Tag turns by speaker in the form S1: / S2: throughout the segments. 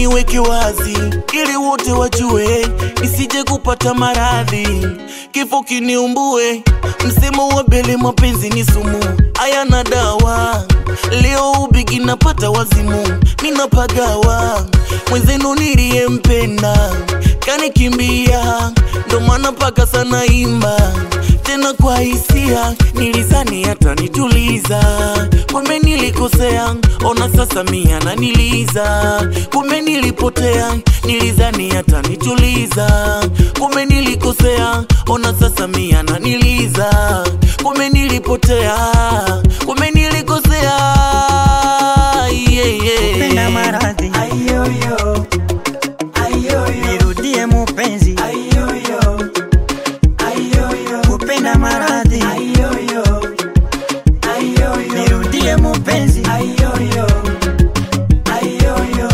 S1: niweke wazi ili wote wajue, nisije kupata maradhi, kifo kiniumbue. Msemo wa bele, mapenzi ni sumu, hayana dawa. Leo ubigi napata wazimu, ninapagawa mwenzenu niliyempenda kanikimbia, ndo maana paka sana imba tena kwa hisia, nilizani hata nituliza, kumbe nilikosea, ona sasa mia naniliza, kumbe nilipotea, nilizani hata nituliza, kumbe nilikosea, ona sasa mia naniliza, kumbe nilipotea, kumbe nilikosea, yeah, yeah.
S2: Kupenda maradhi
S3: Ayoyo, ayoyo,
S2: nirudie mupenzi
S3: ayoyo, ayoyo,
S2: kupenda maradhi
S3: ayoyo, ayoyo,
S2: nirudie mupenzi
S3: ayoyo, ayoyo.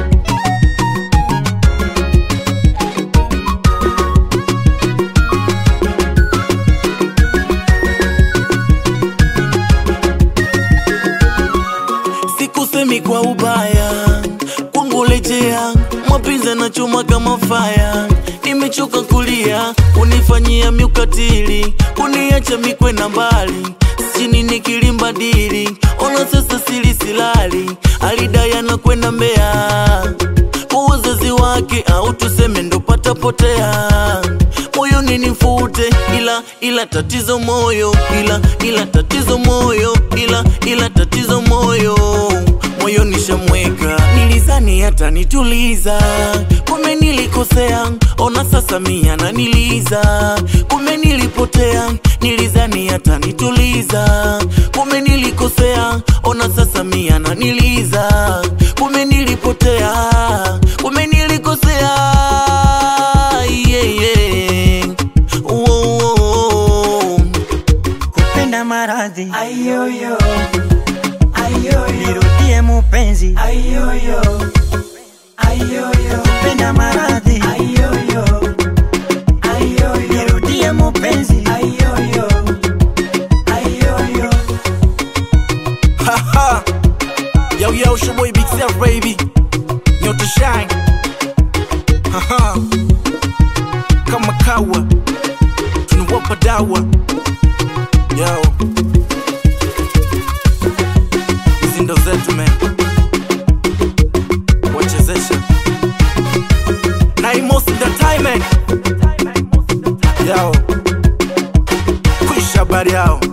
S1: sikusemi kwa ubaya, kwangu lejea, mapenzi na chuma kama faya. Nimechoka kulia, unifanyia miukatili, kuniacha mikwenda mbali, sijini nikilimbadili, ona sasa sili silali, alidaya na kwenda Mbeya kwa wazazi wake, au tuseme ndo patapotea moyoni nifute, ila ila tatizo moyo, ila ila tatizo moyo, ila ila tatizo moyo moyo nishamweka, nilizani hata nituliza, kumbe nilikosea, ona sasa mia naniliza, kumbe nilipotea, nilizani hata nituliza, kumbe nilikosea, ona sasa mia naniliza, kumbe nilipotea, kumbe nilikosea, yeah, yeah. Oh, oh, oh.
S2: kupenda maradhi
S3: Ayoyo, ayoyo,
S2: nirudie mupenzi
S3: ayoyo, ayoyo,
S2: kupenda maradhi
S3: ayoyo, ayoyo,
S2: nirudie mupenzi
S3: ayoyo, ayoyo.
S1: Haha. Yo, yo, it's your boy Big Self, baby. Nyota shine. Haha. Kama kawa. Tunawapa dawa. Yo. Hizi ndo zetu, man. Wachezesha. Na Imosi Entertainment. Yo. Kwisha habari yao.